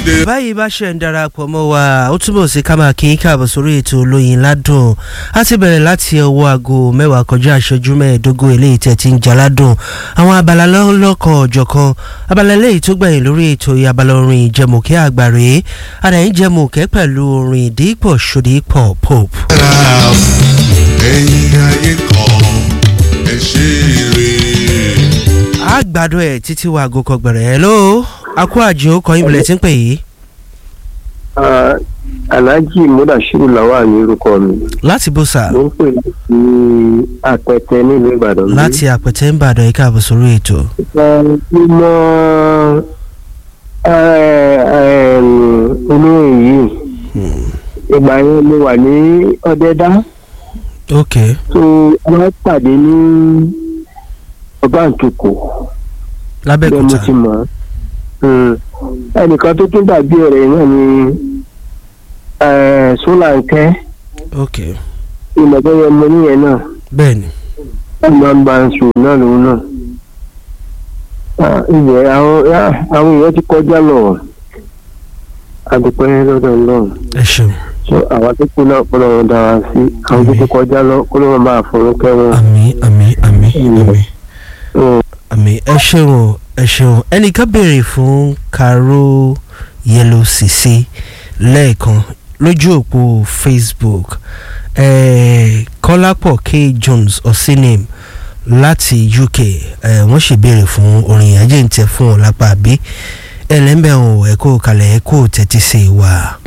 dé. báyìí bá ṣe ń darapọ̀ mọ́ wa ó túbọ̀ sí ká máa kí í káàbọ̀ sórí ètò olóyin ládùn á ti bẹ̀rẹ̀ láti ọwọ́ aago mẹ́wàá kọjá ìṣẹ́jú mẹ́ẹ̀ẹ́dógún eléyìí tẹ̀ ti ń jaládùn àwọn abala lọ́lọ́kan ọ̀jọ̀kan abala eléyìí tó gbẹ̀yìn lórí ètò abala orin ìjẹmùkẹ́ àgbàre àdáyé jẹmùkẹ́ pẹ̀lú orin ìdípọ̀ ṣòdípọ̀ pope. ẹ̀yin ayé kan ẹ ṣe eré. àgbàdo ẹ̀ títí wa aago kọgbẹ̀rẹ̀ ẹ̀ ló akó àjò kọyìn bilẹ̀ tí ń pè yìí Ah, alhaji mudashiru lawal ní orúkọ mi láti bó sà mo ń pè láti apẹtẹ nílùú ìbàdàn bí. láti àpẹtẹ ń bàdàn yìí káàbọ̀ sórí ètò. mo mọ olóyìn yìí ìgbà yẹn mo wà ní ọdẹdá ok tó wọn pàdé ní ọba nkekò bẹ́ẹ̀ mo lábẹ́kúta ti mọ̀ ọ́. Mm. ẹnìkan tó tún dàbí ọ̀rẹ́ náà ni sólàǹkẹ́ ok ìmọ̀tẹ́yẹ mo níyẹn náà bẹ́ẹ̀ ni ọmọ ń bá ń sùn náà lòun náà. Ah, ìyẹn àwọn ah, àwọn èèyàn ti kọjá lọ àdùpẹ́ lọ́dọ̀ náà ẹ ṣeun so àwọn tó kú náà kọ́ lọ́wọ́ dára sí àwọn tó ti kọjá lọ kọ́ lọ́wọ́ máa fọ̀rọ̀ kẹ́wọ́n. àmì àmì àmì àmì Mm. àmì ẹ ṣeun o, ẹ ṣeun ẹnìkan béèrè fún karo yellow cc lẹ́ẹ̀kan lójú òpó facebook eh, kọ́lápọ̀ k jones osinim láti uk eh, wọ́n sì béèrè fún orin ajé ń tẹ fún ọ lápá àbí ẹlẹ́mbẹ̀rún ẹ̀kọ́ kalẹ̀ ẹ̀kọ́ tẹ́tí sí wa.